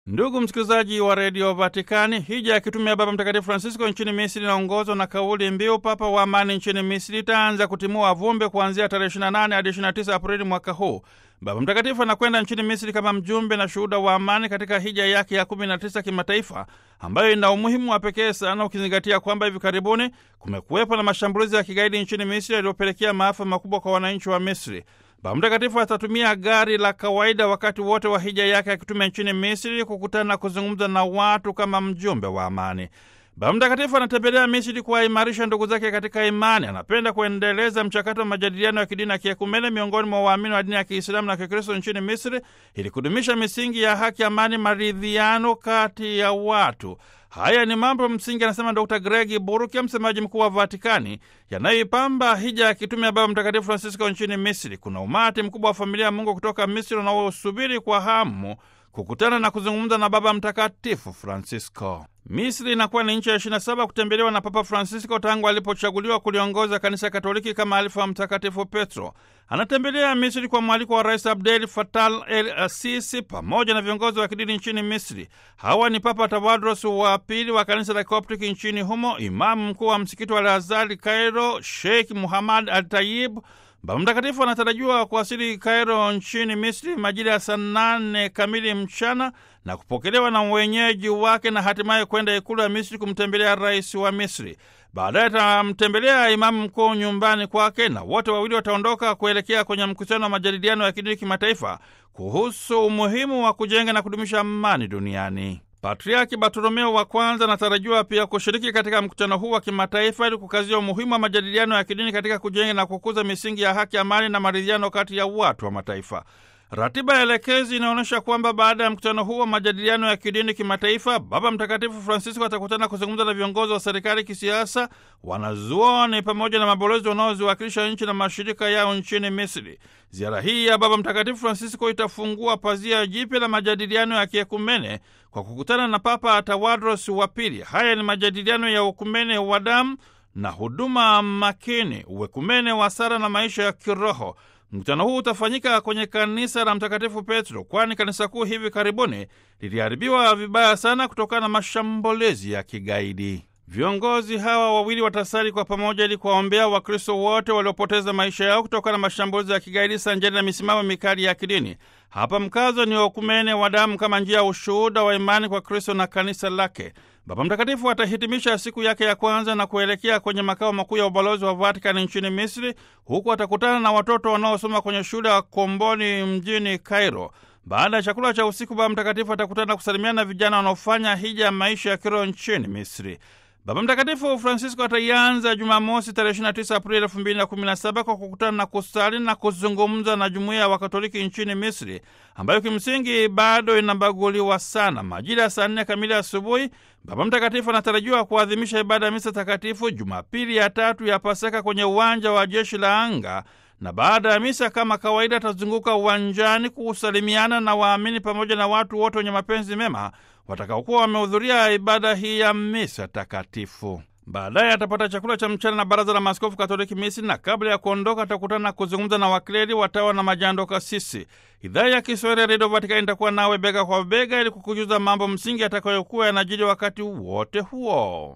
Ndugu msikilizaji wa redio Vatikani, hija ya kitume ya Baba Mtakatifu Francisco nchini Misri inaongozwa na kauli mbiu Papa wa Amani nchini Misri itaanza kutimua vumbi kuanzia tarehe 28 hadi 29 Aprili mwaka huu. Baba Mtakatifu anakwenda nchini Misri kama mjumbe na shuhuda wa amani katika hija yake ya 19 kimataifa, ambayo ina umuhimu wa pekee sana ukizingatia kwamba hivi karibuni kumekuwepo na mashambulizi ya kigaidi nchini Misri yaliyopelekea maafa makubwa kwa wananchi wa Misri. Baba Mtakatifu atatumia gari la kawaida wakati wote wa hija yake akitume nchini Misri kukutana na kuzungumza na watu kama mjumbe wa amani. Baba Mtakatifu anatembelea Misri kuwaimarisha ndugu zake katika imani. Anapenda kuendeleza mchakato wa majadiliano ya kidini ya kiekumene miongoni mwa waamini wa dini ya Kiislamu na Kikristo nchini Misri ili kudumisha misingi ya haki, amani, maridhiano kati ya watu. Haya ni mambo msingi, anasema Dr Gregi Buruki, msemaji mkuu wa Vatikani, yanayoipamba hija ya kitume ya Baba Mtakatifu Francisco nchini Misri. Kuna umati mkubwa wa familia ya Mungu kutoka Misri unaosubiri kwa hamu kukutana na kuzungumza na Baba Mtakatifu Francisco. Misri inakuwa ni nchi ya 27 kutembelewa na Papa Francisco tangu alipochaguliwa kuliongoza kanisa Katoliki kama alifu wa Mtakatifu Petro. Anatembelea Misri kwa mwaliko wa Rais Abdel Fattah el Sisi pamoja na viongozi wa kidini nchini Misri. Hawa ni Papa Tawadros wa pili wa kanisa la Koptiki nchini humo, imamu mkuu wa msikiti wa Al-Azhar Kairo, Sheikh Muhammad Al Tayib. Baba Mtakatifu anatarajiwa kuwasili Kairo nchini Misri majira ya saa nane kamili mchana na kupokelewa na wenyeji wake na hatimaye kwenda ikulu ya Misri kumtembelea rais wa Misri. Baadaye atamtembelea imamu mkuu nyumbani kwake na wote wawili wataondoka kuelekea kwenye mkutano wa majadiliano ya kidini kimataifa kuhusu umuhimu wa kujenga na kudumisha amani duniani. Patriaki Bartolomeo wa kwanza anatarajiwa pia kushiriki katika mkutano huu wa kimataifa ili kukazia umuhimu wa majadiliano ya kidini katika kujenga na kukuza misingi ya haki, amani na maridhiano kati ya watu wa mataifa. Ratiba ya elekezi inaonyesha kwamba baada ya mkutano huu wa majadiliano ya kidini kimataifa, Baba Mtakatifu Francisco atakutana kuzungumza na viongozi wa serikali, kisiasa, wanazuoni pamoja na mabalozi wanaoziwakilisha nchi na mashirika yao nchini Misri. Ziara hii ya Baba Mtakatifu Francisco itafungua pazia jipya la majadiliano ya kiekumene kwa kukutana na Papa Tawadros wa pili. Haya ni majadiliano ya ukumene wa damu na huduma makini, uwekumene wa sara na maisha ya kiroho. Mkutano huu utafanyika kwenye kanisa la Mtakatifu Petro, kwani kanisa kuu hivi karibuni liliharibiwa vibaya sana kutokana na mashambulizi ya kigaidi. Viongozi hawa wawili watasali kwa pamoja ili kuwaombea Wakristo wote waliopoteza maisha yao kutokana na mashambulizi ya kigaidi sanjari na misimamo mikali ya kidini. Hapa mkazo ni wakumene wa damu kama njia ya ushuhuda wa imani kwa Kristo na kanisa lake. Baba Mtakatifu atahitimisha siku yake ya kwanza na kuelekea kwenye makao makuu ya ubalozi wa Vatikani nchini Misri, huku atakutana na watoto wanaosoma kwenye shule ya Komboni mjini Cairo. Baada ya chakula cha usiku, Baba Mtakatifu atakutana na kusalimiana na vijana wanaofanya hija ya maisha ya kiroho nchini Misri. Baba Mtakatifu Francisco ataianza Jumamosi tarehe 29 Aprili 2017 kwa kukutana na kusali na kuzungumza na jumuiya ya Wakatoliki nchini Misri, ambayo kimsingi bado inabaguliwa sana. Majira ya saa nne kamili asubuhi, Baba Mtakatifu anatarajiwa kuadhimisha ibada ya misa takatifu Jumapili ya tatu ya Pasaka kwenye uwanja wa jeshi la anga na baada ya misa kama kawaida atazunguka uwanjani kusalimiana na waamini pamoja na watu wote wenye mapenzi mema watakaokuwa wamehudhuria ibada hii ya misa takatifu. Baadaye atapata chakula cha mchana na Baraza la Maaskofu Katoliki Misri, na kabla ya kuondoka atakutana na kuzungumza na wakleri, watawa na majando kasisi. Idhaa ya Kiswahili ya Redio Vatikani itakuwa nawe bega kwa bega ili kukujuza mambo msingi atakayokuwa yanajiri wakati wote huo.